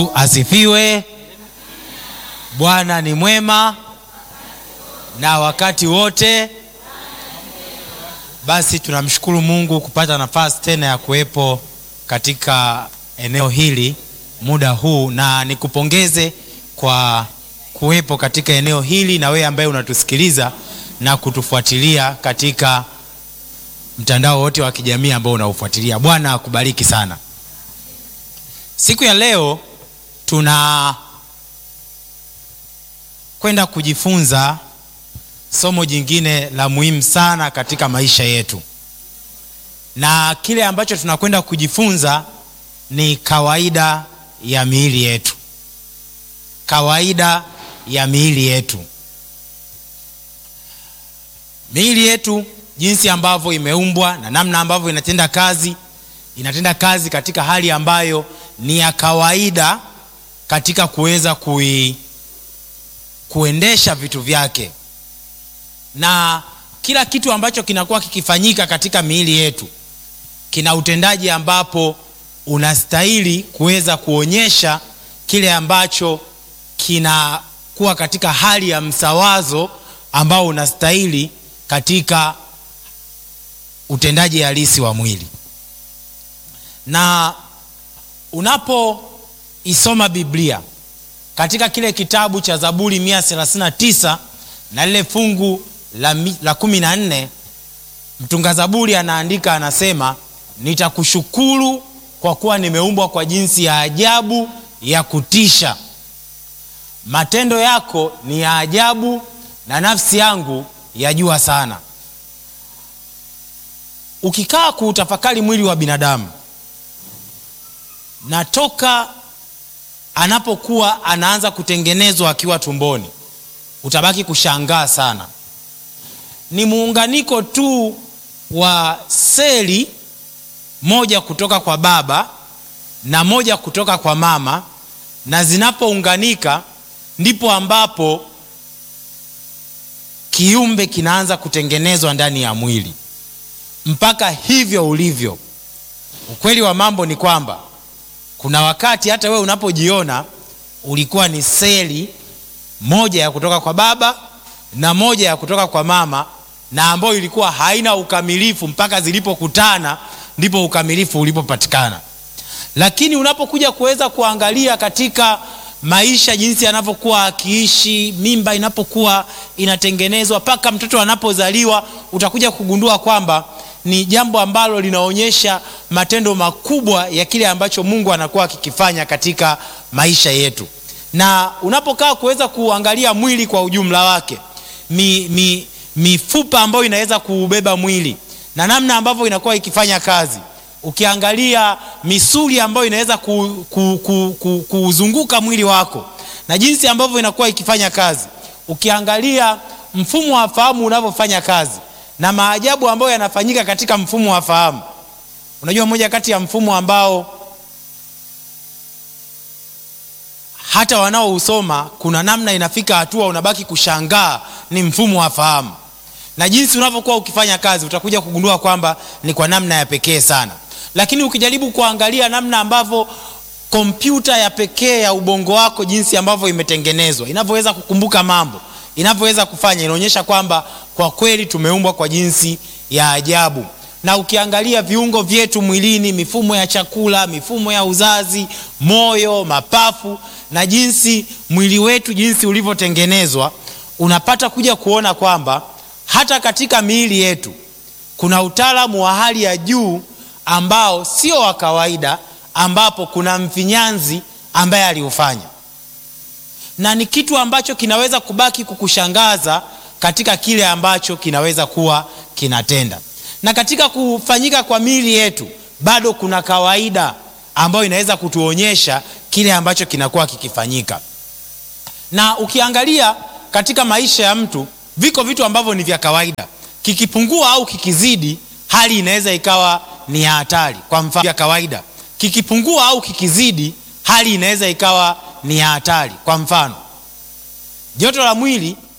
Asifiwe. Bwana ni mwema na wakati wote. Basi tunamshukuru Mungu kupata nafasi tena ya kuwepo katika eneo hili muda huu, na nikupongeze kwa kuwepo katika eneo hili, na wewe ambaye unatusikiliza na kutufuatilia katika mtandao wote wa kijamii ambao unaufuatilia. Bwana akubariki sana. Siku ya leo tuna kwenda kujifunza somo jingine la muhimu sana katika maisha yetu, na kile ambacho tunakwenda kujifunza ni kawaida ya miili yetu. Kawaida ya miili yetu, miili yetu, jinsi ambavyo imeumbwa na namna ambavyo inatenda kazi. Inatenda kazi katika hali ambayo ni ya kawaida katika kuweza kui kuendesha vitu vyake, na kila kitu ambacho kinakuwa kikifanyika katika miili yetu kina utendaji ambapo unastahili kuweza kuonyesha kile ambacho kinakuwa katika hali ya msawazo ambao unastahili katika utendaji halisi wa mwili. Na unapoisoma Biblia katika kile kitabu cha Zaburi 139 na lile fungu la, la kumi na nne mtunga Zaburi anaandika anasema, nitakushukuru kwa kuwa nimeumbwa kwa jinsi ya ajabu ya kutisha, matendo yako ni ya ajabu na nafsi yangu yajua sana. Ukikaa kuutafakari mwili wa binadamu na toka anapokuwa anaanza kutengenezwa akiwa tumboni, utabaki kushangaa sana. Ni muunganiko tu wa seli moja kutoka kwa baba na moja kutoka kwa mama, na zinapounganika ndipo ambapo kiumbe kinaanza kutengenezwa ndani ya mwili mpaka hivyo ulivyo. Ukweli wa mambo ni kwamba kuna wakati hata wewe unapojiona ulikuwa ni seli moja ya kutoka kwa baba na moja ya kutoka kwa mama, na ambayo ilikuwa haina ukamilifu mpaka zilipokutana ndipo ukamilifu ulipopatikana. Lakini unapokuja kuweza kuangalia katika maisha jinsi yanavyokuwa akiishi, mimba inapokuwa inatengenezwa mpaka mtoto anapozaliwa, utakuja kugundua kwamba ni jambo ambalo linaonyesha matendo makubwa ya kile ambacho Mungu anakuwa akikifanya katika maisha yetu. Na unapokaa kuweza kuangalia mwili kwa ujumla wake, mi, mi, mifupa ambayo inaweza kuubeba mwili na namna ambavyo inakuwa ikifanya kazi, ukiangalia misuli ambayo inaweza kuuzunguka ku, ku, ku, mwili wako na jinsi ambavyo inakuwa ikifanya kazi, ukiangalia mfumo wa fahamu unavyofanya kazi na maajabu ambayo yanafanyika katika mfumo wa fahamu. Unajua, moja kati ya mfumo ambao hata wanaousoma kuna namna inafika hatua unabaki kushangaa ni mfumo wa fahamu, na jinsi unavyokuwa ukifanya kazi utakuja kugundua kwamba ni kwa namna ya pekee sana. Lakini ukijaribu kuangalia namna ambavyo kompyuta ya pekee ya ubongo wako jinsi ambavyo imetengenezwa, inavyoweza kukumbuka mambo, inavyoweza kufanya, inaonyesha kwamba kwa kweli tumeumbwa kwa jinsi ya ajabu. Na ukiangalia viungo vyetu mwilini, mifumo ya chakula, mifumo ya uzazi, moyo, mapafu na jinsi mwili wetu jinsi ulivyotengenezwa, unapata kuja kuona kwamba hata katika miili yetu kuna utaalamu wa hali ya juu ambao sio wa kawaida, ambapo kuna mfinyanzi ambaye aliufanya, na ni kitu ambacho kinaweza kubaki kukushangaza katika kile ambacho kinaweza kuwa kinatenda. Na katika kufanyika kwa miili yetu bado kuna kawaida ambayo inaweza kutuonyesha kile ambacho kinakuwa kikifanyika. Na ukiangalia katika maisha ya mtu, viko vitu ambavyo ni vya kawaida, kikipungua au kikizidi, hali inaweza ikawa ni ya hatari. Kwa mfano, vya kawaida kikipungua au kikizidi, hali inaweza ikawa ni ya hatari. Kwa mfano, joto la mwili